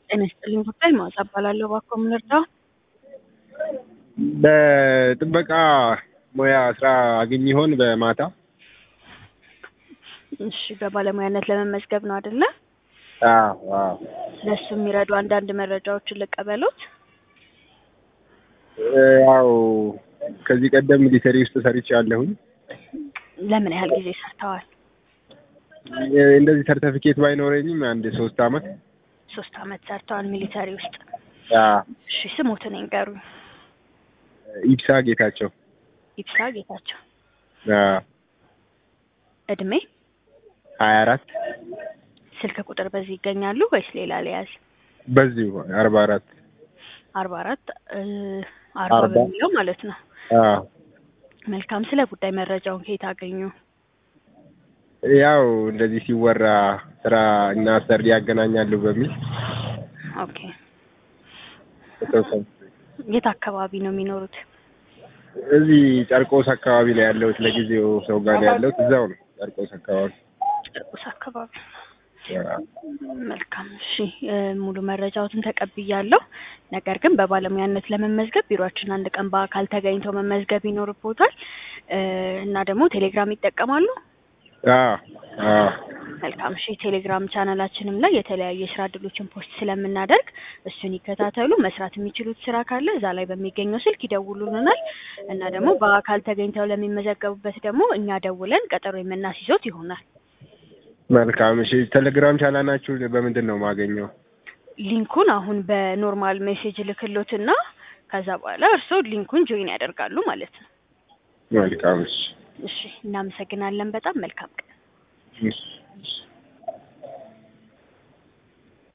ጤና ይስጥልኝ ጉዳይ ማዕዛ እባላለሁ። እባክዎ ምን ልርዳው? በጥበቃ ሙያ ስራ አገኝ ይሆን በማታ? እሺ በባለሙያነት ለመመዝገብ ነው አይደለ? አዎ አዎ። ለሱ የሚረዱ አንዳንድ መረጃዎችን ልቀበሎት? ያው ከዚህ ቀደም ሚሊተሪ ውስጥ ሰርቻለሁኝ። ለምን ያህል ጊዜ ሰርተዋል? እንደዚህ ሰርተፊኬት ባይኖረኝም አንድ ሶስት አመት። ሶስት አመት ሰርተዋል ሚሊተሪ ውስጥ። አዎ። እሺ ስሞትን ይንገሩኝ። ኢብሳ ጌታቸው። ኢብሳ ጌታቸው። አዎ። እድሜ? ሀያ አራት ስልክ ቁጥር በዚህ ይገኛሉ ወይስ ሌላ ሊያዝ? በዚሁ አርባ አራት አርባ አራት አርባ አርባ። በሚለው ማለት ነው። አዎ። መልካም። ስለ ጉዳይ መረጃውን ከየት አገኙ? ያው እንደዚህ ሲወራ ስራ እና አሰሪ ያገናኛሉ በሚል ኦኬ። የተወሰኑ የት አካባቢ ነው የሚኖሩት? እዚህ ጨርቆስ አካባቢ ነው ያለሁት። ለጊዜው ሰው ጋር ነው ያለሁት። እዛው ነው ጨርቆስ አካባቢ። ጨርቆስ አካባቢ። አዎ። መልካም እሺ፣ እ ሙሉ መረጃዎትን ተቀብያለሁ። ነገር ግን በባለሙያነት ለመመዝገብ ቢሮአችን አንድ ቀን በአካል ተገኝተው መመዝገብ ይኖርቦታል እ እና ደግሞ ቴሌግራም ይጠቀማሉ? አዎ አዎ። መልካም እሺ፣ ቴሌግራም ቻናላችንም ላይ የተለያዩ የስራ እድሎችን ፖስት ስለምናደርግ እሱን ይከታተሉ። መስራት የሚችሉት ስራ ካለ እዛ ላይ በሚገኘው ስልክ ይደውሉልናል እና ደግሞ በአካል ተገኝተው ለሚመዘገቡበት ደግሞ እኛ ደውለን ቀጠሮ የምናስይዞት ይሆናል። መልካም እሺ። ቴሌግራም ቻናላችሁ በምንድን ነው የማገኘው? ሊንኩን አሁን በኖርማል ሜሴጅ ልክሎትና ከዛ በኋላ እርስዎ ሊንኩን ጆይን ያደርጋሉ ማለት ነው። መልካም እሺ። እሺ፣ እናመሰግናለን። በጣም መልካም ቀን። እሺ እሺ።